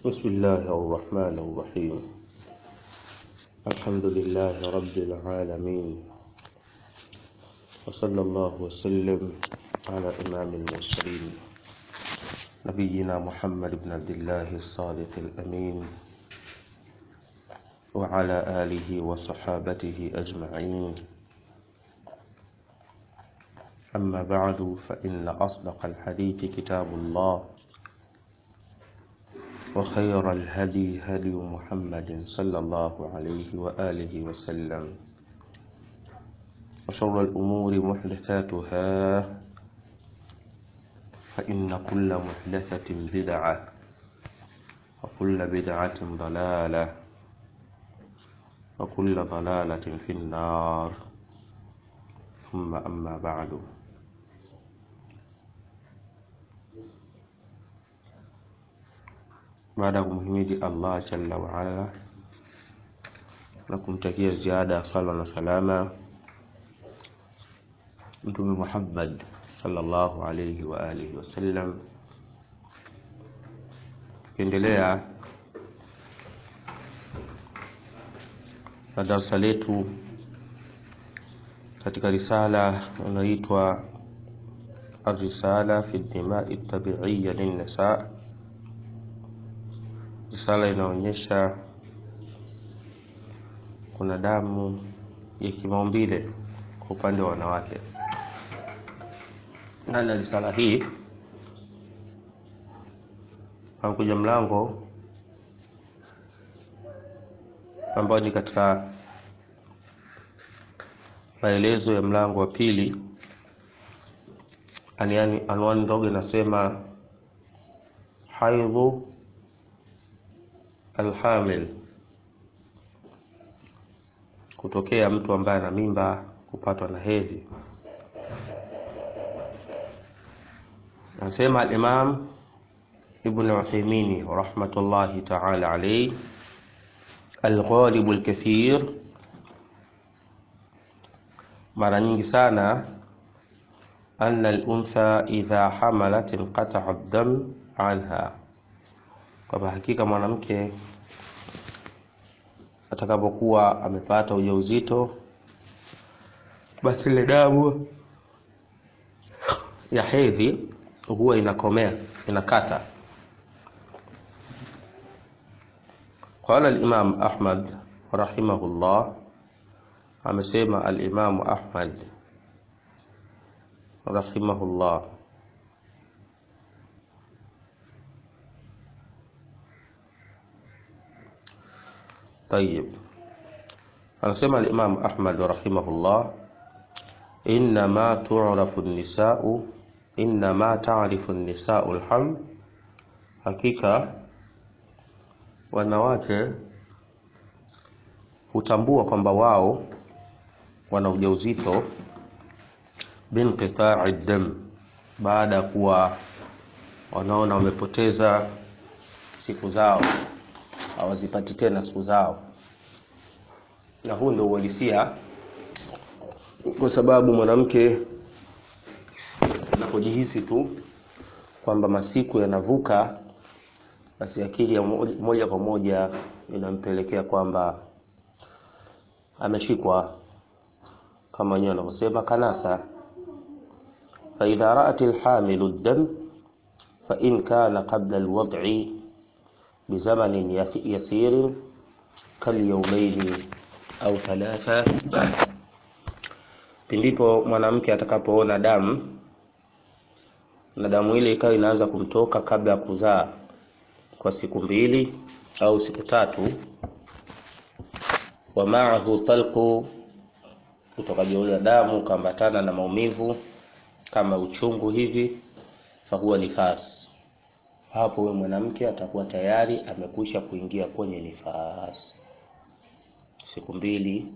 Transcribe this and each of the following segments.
بسم الله الرحمن الرحيم الحمد لله رب العالمين وصلى الله وسلم على إمام المرسلين نبينا محمد بن عبد الله الصادق الأمين وعلى آله وصحابته أجمعين أما بعد فإن أصدق الحديث كتاب الله وخير الهدي هدي محمد صلى الله عليه وآله وسلم وشر الأمور محدثاتها فإن كل محدثة بدعة وكل بدعة ضلالة وكل ضلالة في النار ثم أما بعد baada ya kumhimidi Allah jalla waala na kumtakia ziada ya sala na salama Mtume Muhammad sallallahu alayhi wa alihi wasallam, tukiendelea na darasa letu katika risala inayoitwa Arrisala fi Dimai Tabiiya Linnisa risala inaonyesha kuna damu ya kimaumbile kwa upande wa wanawake. Ndani ya risala hii amekuja mlango ambao ni katika maelezo ya mlango wa pili, aniani anwani ndogo inasema haidhu alhamil, kutokea mtu ambaye ana mimba kupatwa na hedhi. Anasema al-Imam Ibn Uthaymeen rahmatullahi ta'ala alayhi, al-ghalib al-kathir, mara nyingi sana anna al-untha idha hamalat inqata'a ad-dam anha kwamba hakika mwanamke atakapokuwa amepata ujauzito basi ile damu ya hedhi huwa inakomea inakata. Qala al-Imam Ahmad rahimahullah, amesema al-Imam Ahmad rahimahullah Tayib, anasema al-Imam Ahmad rahimahullah, innama tu'rafu an-nisa'u innama ta'rifu an-nisa'u al-haml, hakika wanawake hutambua kwamba wao wana ujauzito binqita'i dam, baada ya kuwa wanaona wamepoteza siku zao hawazipati tena siku zao, na huu ndio uhalisia, kwa sababu mwanamke anapojihisi tu kwamba masiku yanavuka, basi akili ya moja kwa moja inampelekea kwamba ameshikwa, kama wenyewe wanavyosema kanasa. faidha raat alhamilu dam fa in kana qabla alwad'i bizamanin yasirin kalyaumaini au thalatha, pindipo mwanamke atakapoona damu na damu ile ikawa inaanza kumtoka kabla ya kuzaa kwa siku mbili au siku tatu, wa maahu talqu, utokaji ule damu ukaambatana na maumivu kama uchungu hivi, fahuwa nifas hapo huyo mwanamke atakuwa tayari amekwisha kuingia kwenye nifasi, siku mbili,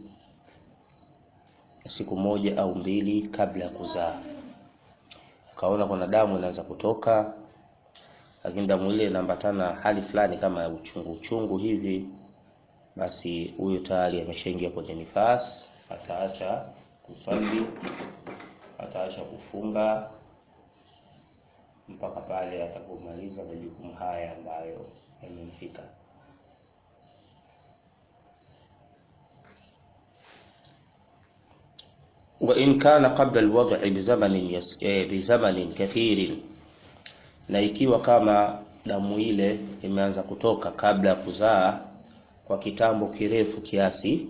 siku moja au mbili kabla ya kuzaa. Ukaona kuna damu inaanza kutoka, lakini damu ile inaambatana hali fulani kama ya uchungu uchungu hivi, basi huyo tayari ameshaingia kwenye nifasi, ataacha kusali, ataacha kufunga mpaka pale atakapomaliza majukumu haya ambayo yamemfika. wa in kana qabla alwad'i bizamanin yas, eh, bizamanin kathirin, na ikiwa kama damu ile imeanza kutoka kabla ya kuzaa kwa kitambo kirefu kiasi,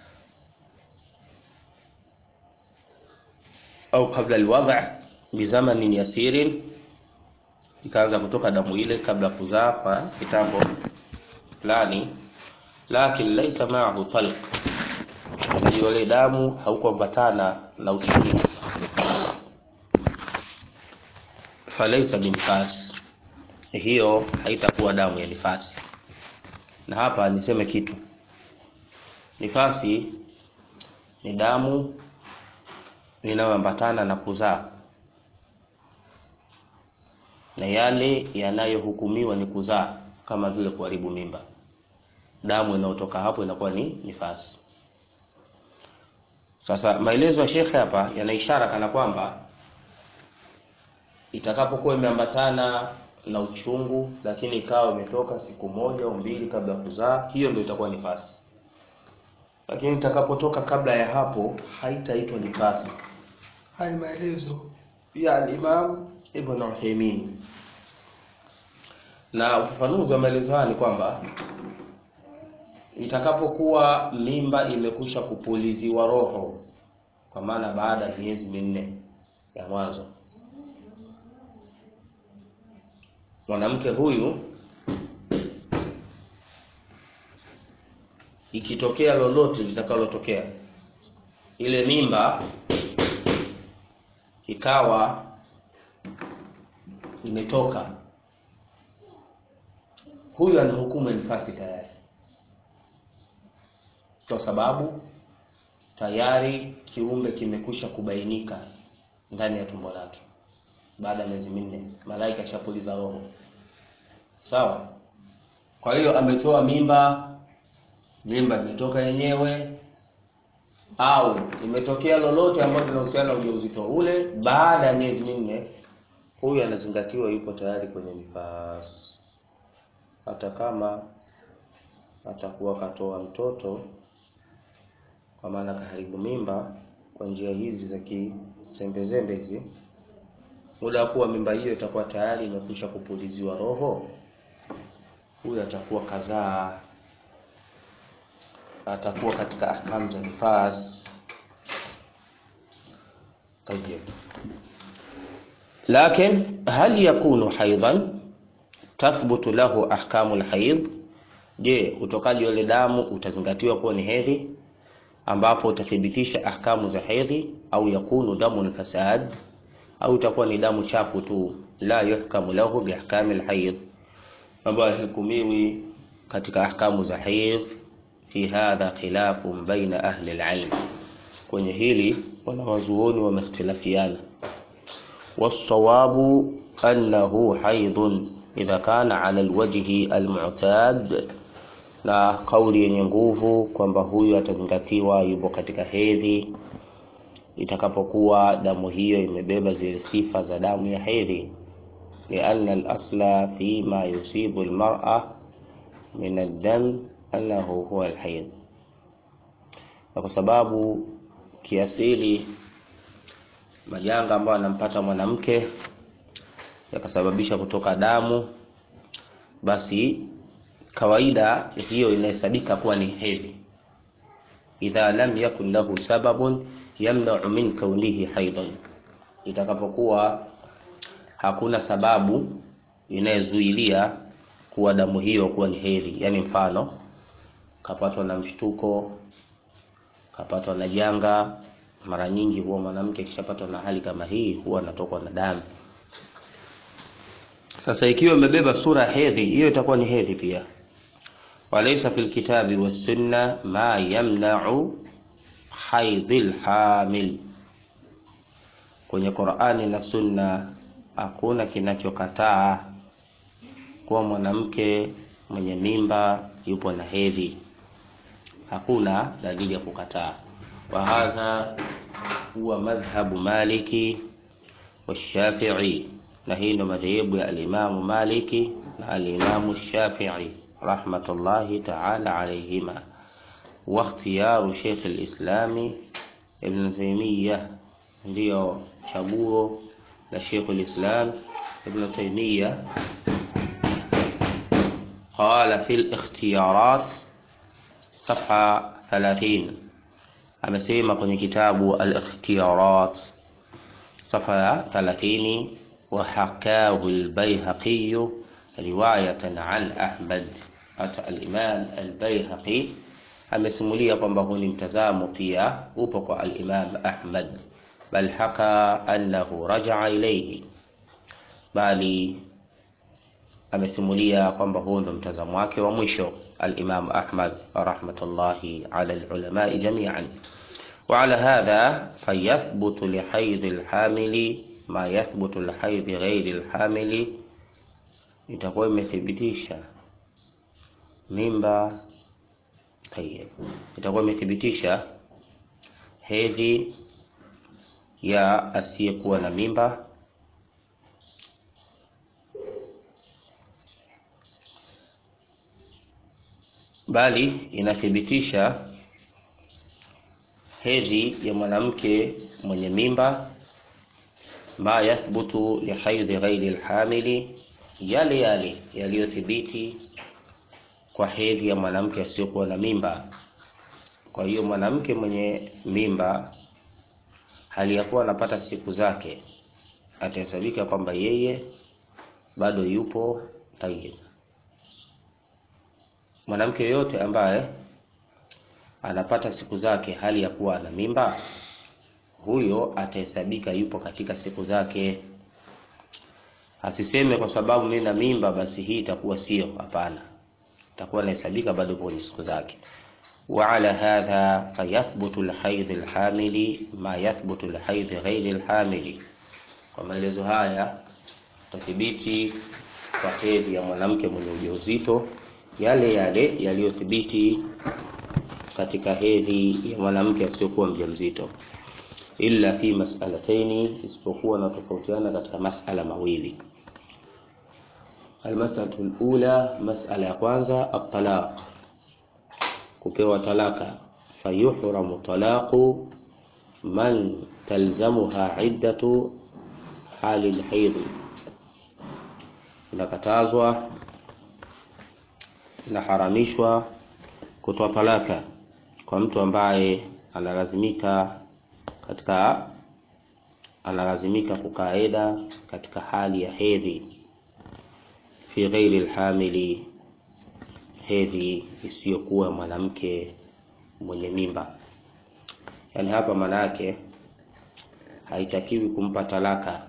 au qabla alwad'i bizamanin yasirin, ikaanza kutoka damu ile kabla ya kuzaa kwa kitambo fulani, lakin laisa ma'ahu talq ile damu haukuambatana na uchungu, falaisa binifas, hiyo haitakuwa damu ya nifasi. Na hapa niseme kitu, nifasi ni damu inayoambatana na kuzaa, na yale yanayohukumiwa ni kuzaa, kama vile kuharibu mimba. Damu inayotoka hapo inakuwa ni nifasi. Sasa maelezo ya shekhe hapa yana ishara kana kwamba itakapokuwa imeambatana na uchungu, lakini ikawa imetoka siku moja au mbili kabla ya kuzaa, hiyo ndio itakuwa nifasi. Lakini itakapotoka kabla ya hapo, haitaitwa nifasi. Haya ni maelezo ya al-Imam Ibn Uthaymeen, na ufafanuzi wa maelezo haya ni kwamba itakapokuwa mimba imekwisha kupuliziwa roho, kwa maana baada ya miezi minne ya mwanzo, mwanamke huyu ikitokea lolote litakalotokea, ile mimba ikawa imetoka, huyu ana hukumu ya nifasi tayari kwa sababu tayari kiumbe kimekwisha kubainika ndani ya tumbo lake baada ya miezi minne, malaika ashapuliza roho. Sawa. Kwa hiyo ametoa mimba, mimba imetoka yenyewe, au imetokea lolote ambalo linahusiana na ujauzito ule baada ya miezi minne, huyu anazingatiwa yupo tayari kwenye nifasi, hata kama atakuwa katoa mtoto kwa maana kaharibu mimba kwa njia hizi za kisembezembe hizi, muda wa kuwa mimba hiyo itakuwa tayari imekwisha kupuliziwa roho, huyu atakuwa kazaa, atakuwa katika ahkam za nifas. Tayeb, lakin hal yakunu haidan tathbutu lahu ahkamu lhaid? Je, utokaji wa ile damu utazingatiwa kuwa ni hedhi ambapo utathibitisha ahkamu za hedhi, au yakunu damu lfasad, au itakuwa ni damu chafu tu, la yuhkamu lahu biahkami lhaid, ambayo hahukumiwi katika ahkamu za hedhi. Fi hadha khilafun baina ahli alilm, kwenye hili wanawazuoni wamehtilafiana. Wassawabu annahu haidhun idha kana ala alwajhi almu'tad na kauli yenye nguvu kwamba huyu atazingatiwa yupo katika hedhi itakapokuwa damu hiyo imebeba zile sifa za damu ya hedhi, lianna al-asla fi ma yusibu al-mar'a min ad-dam annahu huwa al-hayd, na kwa sababu kiasili majanga ambayo anampata mwanamke yakasababisha kutoka damu, basi kawaida hiyo inahesabika kuwa ni hedhi, idha lam yakun lahu sababun yamnau min kaunihi haidan, itakapokuwa hakuna sababu inayozuilia kuwa damu hiyo kuwa ni hedhi. Yani mfano kapatwa na mshtuko, kapatwa na janga. Mara nyingi huwa mwanamke akishapatwa na hali kama hii huwa anatokwa na damu. Sasa ikiwa imebeba sura ya hedhi, hiyo itakuwa ni hedhi pia. Walaysa fil kitabi was sunna ma yamna'u haidhil hamil, kwenye Qur'ani na Sunna hakuna kinachokataa kuwa mwanamke mwenye mimba yupo na hedhi, hakuna dalili ya kukataa. Wa hadha huwa madhhabu Maliki wa Shafi'i, na hii ndio madhehebu ya alimamu Maliki na alimamu Shafi'i rahmatullahi ta'ala alayhima wa ikhtiyaru Sheikh al-Islami Ibn Taymiyyah ndiyo chaguo la Sheikh al-Islam Ibn Taymiyyah قال في الاختيارات صفحة 30 amesema kwenye kitabu al-ikhtiyarat safa ya 30 wa hakahu al-Baihaqi riwayatan an Ahmad hata al-Imam al-Baihaqi amesimulia kwamba huu ni mtazamo pia upo kwa al-Imam Ahmad bal haka annahu raja'a ilayhi bali amesimulia kwamba huu ndo mtazamo wake wa mwisho al-Imam Ahmad rahmatullahi ala al-ulama jami'an وعلى هذا فيثبت لحيض الحامل ما يثبت لحيض غير الحامل itakuwa imethibitisha mimba tayeb itakuwa imethibitisha hedhi ya asiyekuwa na mimba bali inathibitisha hedhi ya mwanamke mwenye mimba ma yathbutu lihaidhi ghairi lhamili, yale yale yaliyothibiti kwa hedhi ya mwanamke asiyokuwa na mimba. Kwa hiyo mwanamke mwenye mimba hali ya kuwa anapata siku zake, atahesabika kwamba yeye bado yupo tayyib. Mwanamke yoyote ambaye anapata siku zake hali ya kuwa ana mimba, huyo atahesabika yupo katika siku zake. Asiseme kwa sababu mimi na mimba basi hii itakuwa sio. Hapana, itakuwa inahesabika bado yupo kwenye siku zake. wa ala hadha fayathbutu lhaidhi lhamili ma yathbutu lhaidhi ghairi lhamili. Kwa maelezo haya tathibiti kwa hedhi ya mwanamke mwenye ujauzito yale yale yaliyothibiti katika hedhi ya mwanamke asiyokuwa mjamzito, illa fi mas'alataini, isipokuwa na tofautiana katika masala mawili. Almasalatu alula, masala ya kwanza, at-talaq, kupewa talaka. Fayuhramu talaqu man talzamuha iddatu hali lhaidhi, inakatazwa inaharamishwa kutoa talaka kwa mtu ambaye analazimika katika analazimika kukaa eda katika hali ya hedhi, fi ghairi lhamili, hedhi isiyokuwa mwanamke mwenye mimba. Yani hapa maana yake haitakiwi kumpa talaka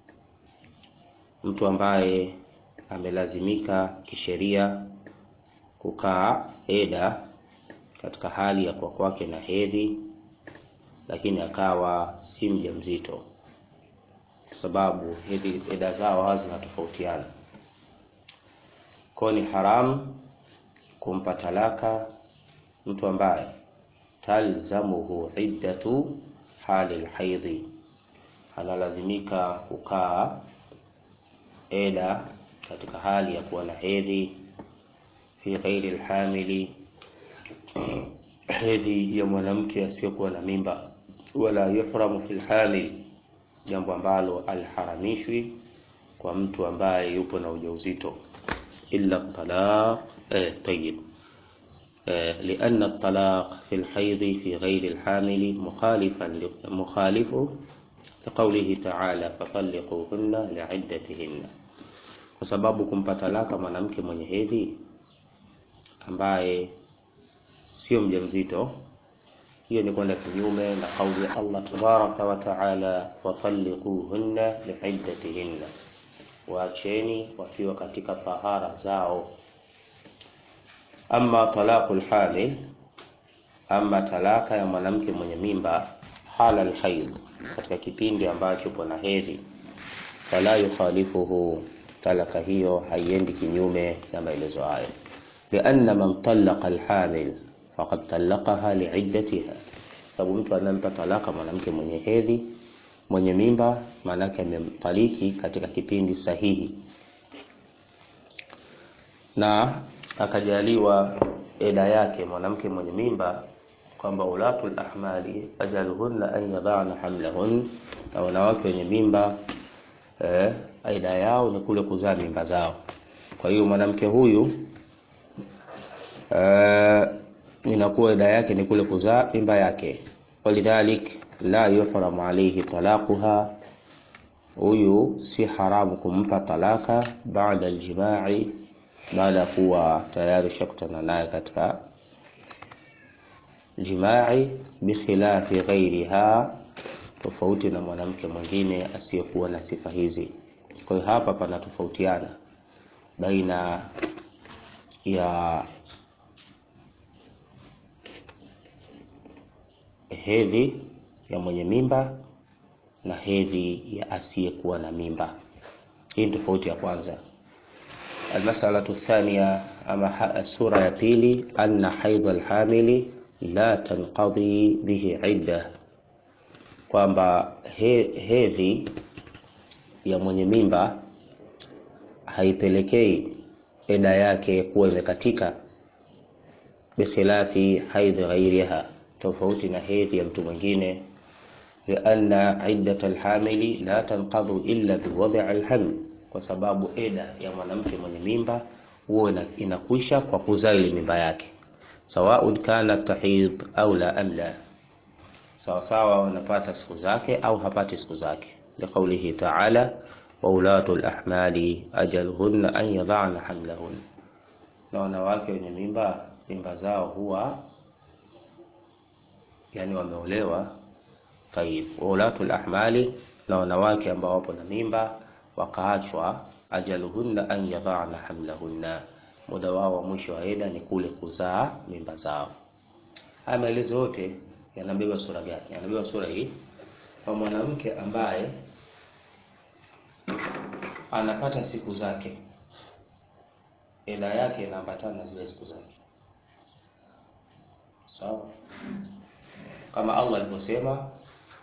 mtu ambaye amelazimika kisheria kukaa eda katika hali ya kuwa kwake na hedhi, lakini akawa si mjamzito, kwa sababu hedhi eda zao hawa zinatofautiana. Kwa ni haramu kumpa talaka mtu ambaye talzamuhu iddatu hali lhaidhi, analazimika kukaa eda katika hali ya kuwa na hedhi fi ghairi lhamili, hedhi ya mwanamke asiyokuwa na mimba. Wala yuhramu fi lhamil, jambo ambalo alharamishwi kwa mtu ambaye yupo na ujauzito, illa talaq eh, tayyib eh, lianna talaq fi lhaidhi fi ghairi lhamili mukhalifan mukhalifu liqaulihi ta'ala fatalliquhunna liiddatihinna, kwa sababu kumpa talaka mwanamke mwenye hedhi ambaye sio mjamzito, hiyo ni kwenda kinyume na kauli ya Allah tabaraka wa taala, watalliquhunna liiddatihinna, waacheni wakiwa katika tahara zao. Amma talaqul hamil, ama talaka ya mwanamke mwenye mimba, hala alhaid, katika kipindi ambacho yupo na hedhi, fala yukhalifuhu, talaka hiyo haiendi kinyume na maelezo hayo lianna man talaqa alhamil faqad talaqaha liiddatiha, sababu mtu anampa talaka mwanamke mwenye hedhi mwenye mimba, maanake amemtaliki katika kipindi sahihi. na akajaliwa eda yake mwanamke mwenye mimba kwamba ulatul ahmali ajaluhunna an yadana hamlahun, na wanawake wenye mimba eh, aida yao ni kule kuzaa mimba zao. Kwa hiyo mwanamke huyu eh, inakuwa ida yake ni kule kuzaa mimba yake, walidhalik la yuhramu alayhi talaquha, huyu si haramu kumpa talaka baada aljimai, baada ya kuwa tayari shakutana naye katika jimai, bikhilafi ghairiha, tofauti na mwanamke mwingine asiyekuwa na sifa hizi. Kwa hiyo hapa pana tofautiana baina ya hedhi ya mwenye mimba na hedhi ya asiyekuwa na mimba. Hii ni tofauti ya kwanza. Almasalatu thania, ama sura ya pili, anna haidha alhamili la tanqadhi bihi idda, kwamba he, hedhi ya mwenye mimba haipelekei eda yake kuwa imekatika, bikhilafi haidhi ghairiha, tofauti na hedhi ya mtu mwingine, lianna iddat alhamili la tanqadhu illa biwadhi alhaml, kwa sababu eda ya mwanamke mwenye mimba huwa inakwisha kwa kuzaa ile mimba yake, sawaun kana tahid au la amla, sawasawa wanapata siku zake au hapati siku zake, liqaulihi taala wa ulatu lahmali ajaluhunna an yadhana hamlahun, na wanawake wenye mimba mimba zao huwa yani wameolewa. Tayib, wa ulatu lahmali, na wanawake ambao wapo na mimba wakaachwa, ajaluhunna an yadhana hamlahunna, muda wao wa mwisho wa eda ni kule kuzaa mimba zao. Haya maelezo yote yanabeba sura gani? Yanabeba sura hii kwa mwanamke ambaye anapata siku zake, eda yake inaambatana na zile siku zake, sawa? Kama Allah alivyosema,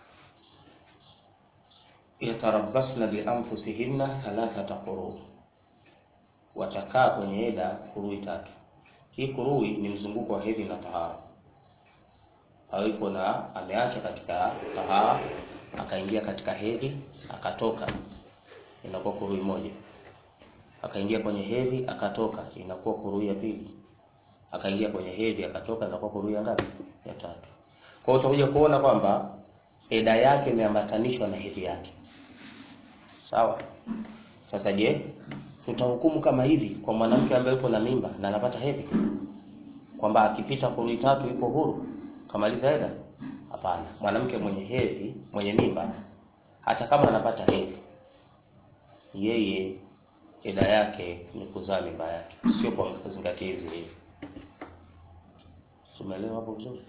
yatarabbasna bianfusihinna thalathata quru, watakaa kwenye eda kurui tatu. Hii kurui ni mzunguko wa hedhi na tahara, hawiko na ameacha katika tahara akaingia katika hedhi akatoka inakuwa kurui moja, akaingia kwenye hedhi akatoka, inakuwa kurui ya pili, akaingia kwenye hedhi akatoka, inakuwa kurui ya ngapi? Ya tatu. Kwa hiyo utakuja kuona kwamba eda yake imeambatanishwa na hedhi yake, sawa. Sasa je, tutahukumu kama hivi kwa mwanamke ambaye yupo na mimba na anapata hedhi, kwamba akipita kurui tatu yuko huru kamaliza eda? Hapana, mwanamke mwenye hedhi, mwenye mimba, hata kama anapata hedhi yeye eda yake ni kuzaa mimba yake, sio kwa kuzingatia hizi hivi. Tumeelewa hapo vizuri?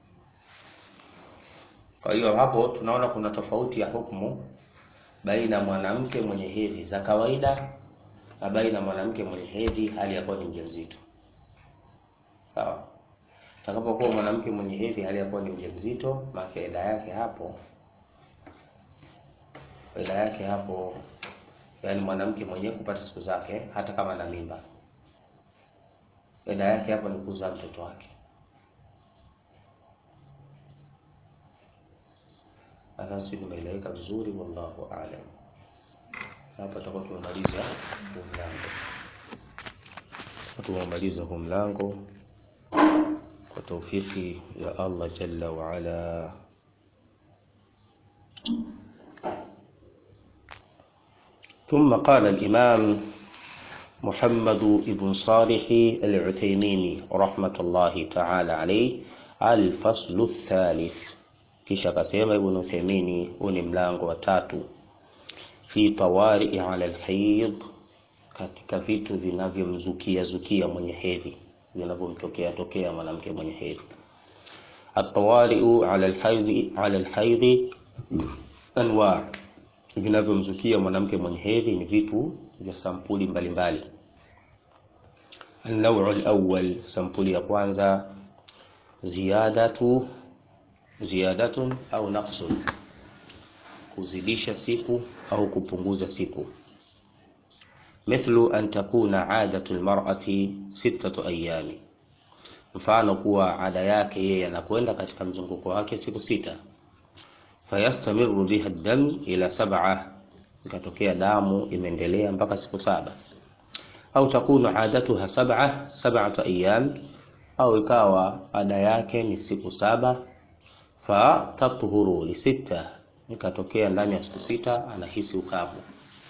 Kwa hiyo hapo tunaona kuna tofauti ya hukumu baina ya mwanamke mwenye hedhi za kawaida na baina ya mwanamke mwenye hedhi hali ya kuwa ni mjamzito. Sawa? Takapokuwa mwanamke mwenye hedhi hali ya kuwa ni mjamzito, maana eda yake hapo eda yake hapo yaani mwanamke mwenyewe kupata siku zake hata kama na mimba, eda yake hapo ni kuzaa mtoto wake. Sasa si nimeeleweka vizuri? Wallahu aalam. Hapa tutakuwa tumemaliza huu mlango, tumemaliza huu mlango kwa taufiki ya Allah jalla wa ala. ثم قال الإمام محمد بن صالح العثيمين رحمة الله تعالى عليه الفصل الثالث kisha akasema Ibn Uthaymeen, huu ni mlango wa tatu, fi tawari ala alhaid, katika vitu vinavyomzukia zukia mwenye hedhi, vinavyomtokea tokea mwanamke mwenye hedhi. Atawariu ala alhaid ala alhaid anwa vinavyomzukia mwanamke mwenye hedhi ni vitu vya sampuli mbalimbali. An-naw'u al-awwal, sampuli ya kwanza, ziyadatu ziyadatun au naqsun, kuzidisha siku au kupunguza siku. mithlu an takuna adatu lmarati sittatu ayami, mfano kuwa ada yake yeye anakwenda katika mzunguko wake siku sita. Fayastamiru biha dam ila sab'a, ikatokea damu imeendelea mpaka siku saba. Au takunu adatuha sab'a sab'atu ayyam, au ikawa ada yake ni siku saba. Fa tathuru li sita, ikatokea ndani ya siku sita anahisi ukavu.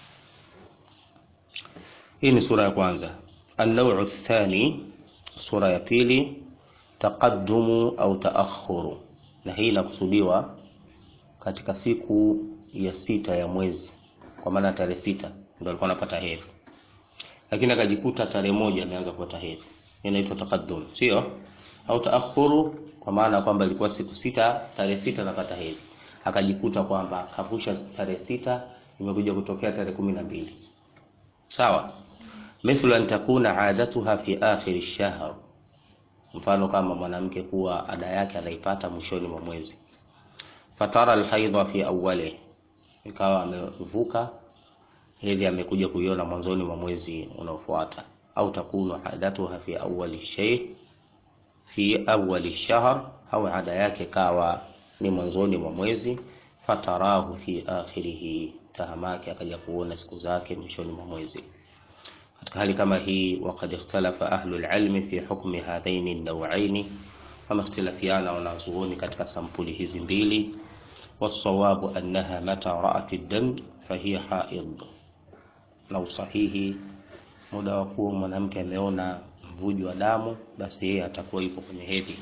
Hii ni sura ya kwanza. An-naw'u athani, sura ya pili, taqaddumu au taakhuru, na hii inakusudiwa katika siku ya sita ya mwezi, kwa maana tarehe sita ndio alikuwa anapata hedhi, lakini akajikuta tarehe moja ameanza kupata hedhi, inaitwa taqaddum, sio au taakhuru, kwa maana kwamba ilikuwa siku sita, tarehe sita anapata hedhi, akajikuta kwamba kavusha tarehe sita, imekuja kutokea tarehe kumi na mbili. Sawa, mithlu an takuna adatuha fi akhir ash-shahr, mfano kama mwanamke kuwa ada yake anaipata mwishoni mwa mwezi fatara alhaidha fi awwali, ikawa amevuka hedhi amekuja kuiona mwanzoni mwa mwezi unaofuata. Au takunu adatuha fi awwali shay fi awwali shahr, au ada yake kawa ni mwanzoni mwa mwezi. Fatarahu fi akhirihi, tahamake akaja kuona siku zake mwishoni mwa mwezi. Katika hali kama hii, waqad ikhtalafa ahlu alilmi fi hukmi hadhaini an-naw'aini, wamehtilafiana wanazuoni katika sampuli hizi mbili wasawabu annaha mata ra'at ad-dam fahiya haid, na usahihi muda wa kuwa mwanamke ameona mvujo wa damu, basi yeye atakuwa yupo kwenye hedhi.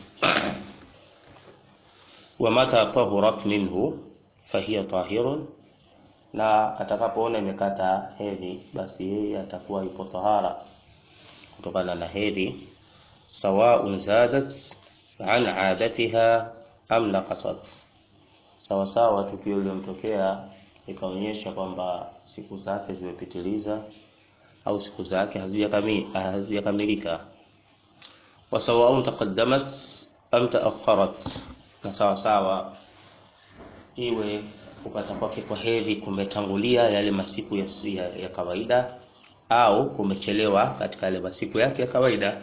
wa mata tahurat minhu fahiya tahirun, na atakapoona imekata hedhi, basi yeye atakuwa yupo tahara kutokana na hedhi. sawaun zadat an adatiha am naqasat sawasawa tukio lilomtokea ikaonyesha kwamba siku zake zimepitiliza au siku zake hazijakamilika. wa sawaun taqaddamat am taakharat, na sawasawa iwe kupata kwake kwa hedhi kumetangulia yale masiku ya, ya, ya kawaida au kumechelewa katika yale masiku yake ya kawaida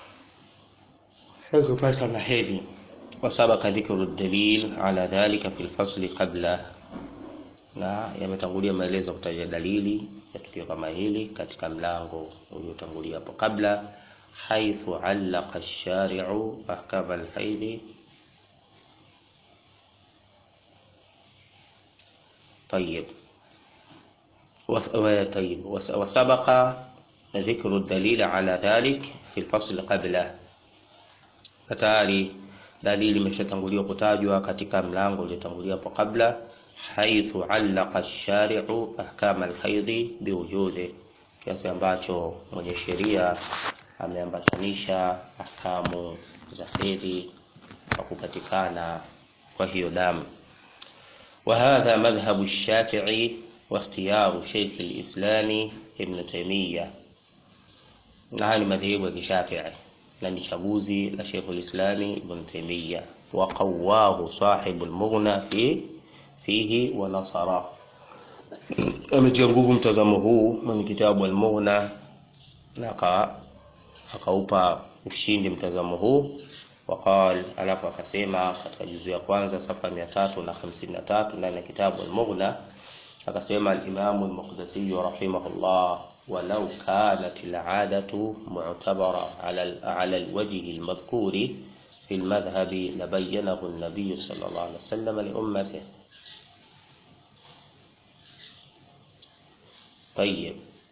kupata na hedhi wasabaka dhikru dalil ala dhalika fi lfasli qabla, na yametangulia maelezo kutaja dalili ya tukio kama hili katika mlango uliotangulia hapo kabla. haithu allaqa ash-shari'u ahkama al-hayd طيب طيب وسبق ذكر الدليل على ذلك في الفصل قبله فتاري dalili imeshatanguliwa kutajwa katika mlango uliotangulia hapo kabla. haithu allaqa ash-shari'u ahkama al-haidhi biwujudi, kiasi ambacho mwenye sheria ameambatanisha ahkamu za hedhi kwa kupatikana kwa hiyo damu. wa hadha madhhabu ash-shafi'i wa ikhtiyaru shaykh al-islam ibn Taymiyyah, na haya ni madhehebu ya Kishafi'i na ni chaguzi la Sheikh al-Islam Ibn Taymiyyah wa qawahu sahibu al-Mughna fi fihi wa nasara, ametia nguvu mtazamo huu mwenye kitabu al-Mughna na akaupa ushindi mtazamo huu. Waqal, alafu akasema katika juzu ya kwanza safa mia tatu na hamsini na tatu ndani ya kitabu al-Mughna akasema al-Imam al-Maqdisi rahimahullah walau kanat al-adatu mu'tabara ala al-wajhi al-madhkuri fi al-madhhabi labayyanahu an-nabiy sallallahu alayhi wasallam li ummatihi. Tayyib.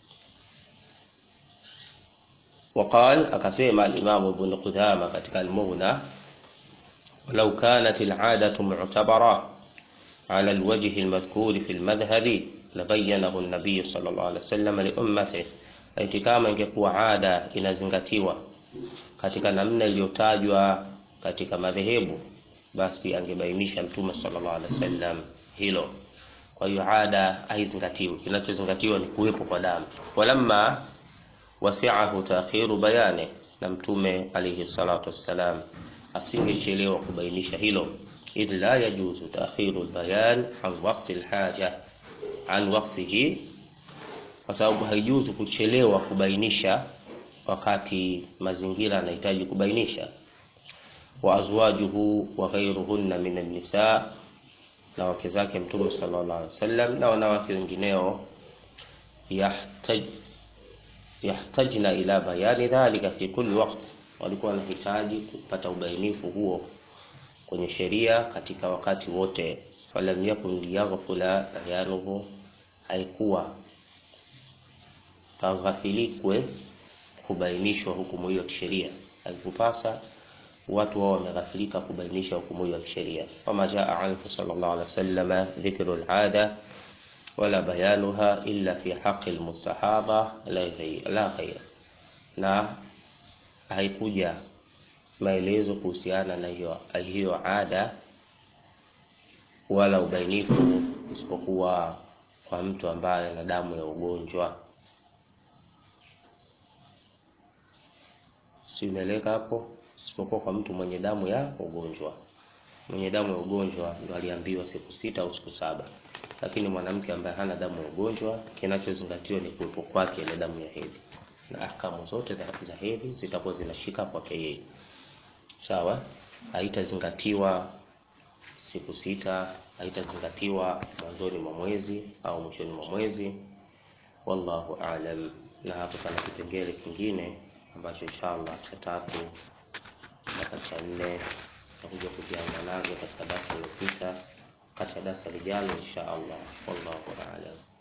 Waqal, akasema al-Imam Ibn Qudama katika al-Mughna walau kanat al-adatu mu'tabara ala al-wajhi al-madhkuri fi al-madhhabi labayyanahu an-nabiy sallallahu alaihi wasallam li ummatihi, laiti kama ingekuwa ada inazingatiwa katika namna iliyotajwa katika madhehebu, basi angebainisha Mtume sallallahu alaihi wasallam hilo. Kwa hiyo ada haizingatiwi, kinachozingatiwa ni kuwepo kwa damu. Walamma wasi'ahu ta'khiru bayani, na Mtume alayhi salatu wassalam asingechelewa kubainisha hilo, idh la yajuzu ta'khiru al-bayan an waqti al-haja an waqtihi, kwa sababu haijuzu kuchelewa kubainisha wakati mazingira yanahitaji kubainisha. wa azwajuhu wa ghairuhunna min an-nisa, na wake zake Mtume sallallahu alaihi wasallam na wanawake wengineo, yahtaj yahtajna ila bayani dhalika fi kulli waqt, walikuwa wanahitaji kupata ubainifu huo kwenye sheria katika wakati wote. falam yakun liyaghfula bayanuhu, haikuwa taghafilikwe kubainishwa hukumu hiyo ya kisheria, haikupasa watu wao wameghafilika kubainisha hukumu hiyo ya kisheria. Wama jaa anhu sallallahu alaihi wasallam dhikru al-ada wala bayanuha illa fi haqqi al-mustahaba la ghayr, na haikuja maelezo kuhusiana na hiyo hiyo ada wala ubainifu isipokuwa kwa mtu ambaye ana damu ya ugonjwa. Si umeeleka hapo? Isipokuwa kwa mtu mwenye damu ya ugonjwa. Mwenye damu ya ugonjwa ndo aliambiwa siku sita au siku saba, lakini mwanamke ambaye hana damu ya ugonjwa, kinachozingatiwa ni kuwepo kwake ile damu ya hedhi, na ahkamu zote za hedhi zitakuwa zinashika kwake yeye. Sawa, haitazingatiwa siku sita, haitazingatiwa mwanzoni mwa mwezi au mwishoni mwa mwezi. Wallahu aalam. Na hapo pana kipengele kingine ambacho inshallah cha tatu mpaka cha nne tutakuja kujianza nazo katika darasa lililopita, katika darasa lijalo insha Allah. Wallahu aalam.